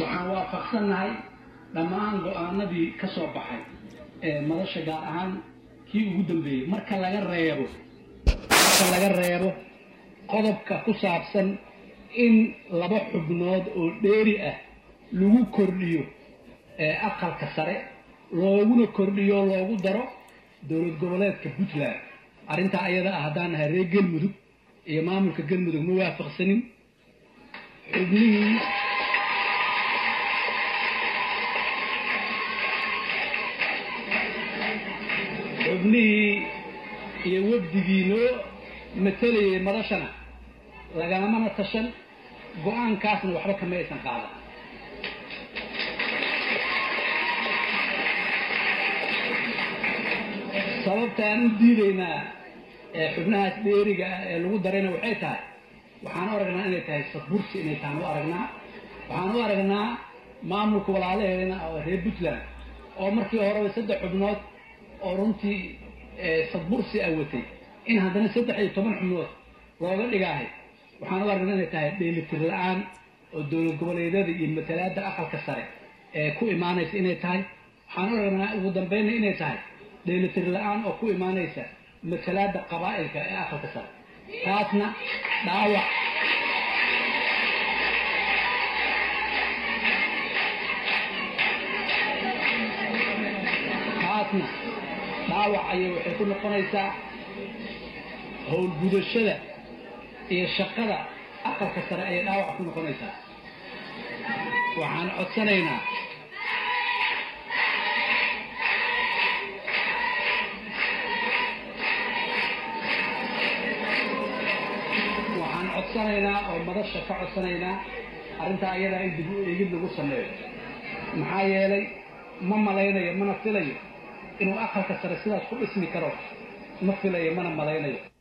waxaan waafaqsannahay dhammaan go-aanadii ka soo baxay ee madasha gaar ahaan kii ugu dambeeyey marka laga reebo marka laga reebo qodobka ku saabsan in laba xubnood oo dheeri ah lagu kordhiyo aqalka sare looguna kordhiyo loogu daro dowlad goboleedka puntland arrintaa ayada ah haddaan nahay reer galmudug iyo maamulka galmudug ma waafaqsanin xubnihii xubnihii iyo wafdigii noo matalayay madashana lagalamana tashan go-aankaasna waxba kama aysan qaadan sababta aan u diidaynaa xubnahaas dheeriga ah ee lagu darayna waxay tahay waxaan u aragnaa inay tahay sadbursi inay tahan u aragnaa waxaan u aragnaa maamulka walaalaheedana oo reer puntland oo markii horeba saddex xubnood oo runtii sadbursi ah watay in haddana saddex iyo toban xubnood looga dhigaahay waxaan u aragnaa inay tahay dheelitir la-aan oo dowlad goboleedyada iyo matalaadda aqalka sare ee ku imaanaysa inay tahay waxaan u aragnaa ugu dambayna inay tahay dheelitir la-aan oo ku imaanaysa matalaadda qabaa'ilka ee aqalka sare taasna dhaawac taasna dhaawac ayay waxay ku noqonaysaa howlgudashada iyo shaqada aqalka sare ayay dhaawac ku noqonaysaa waxaan codsanaynaa waxaan codsanaynaa oo madasha ka codsanaynaa arrintaa ayadaa in dib u eegid lagu sameeyo maxaa yeelay ma malaynayo mana filayo inuu aqalka sare sidaas ku dhismi karo ma filayo mana malaynayo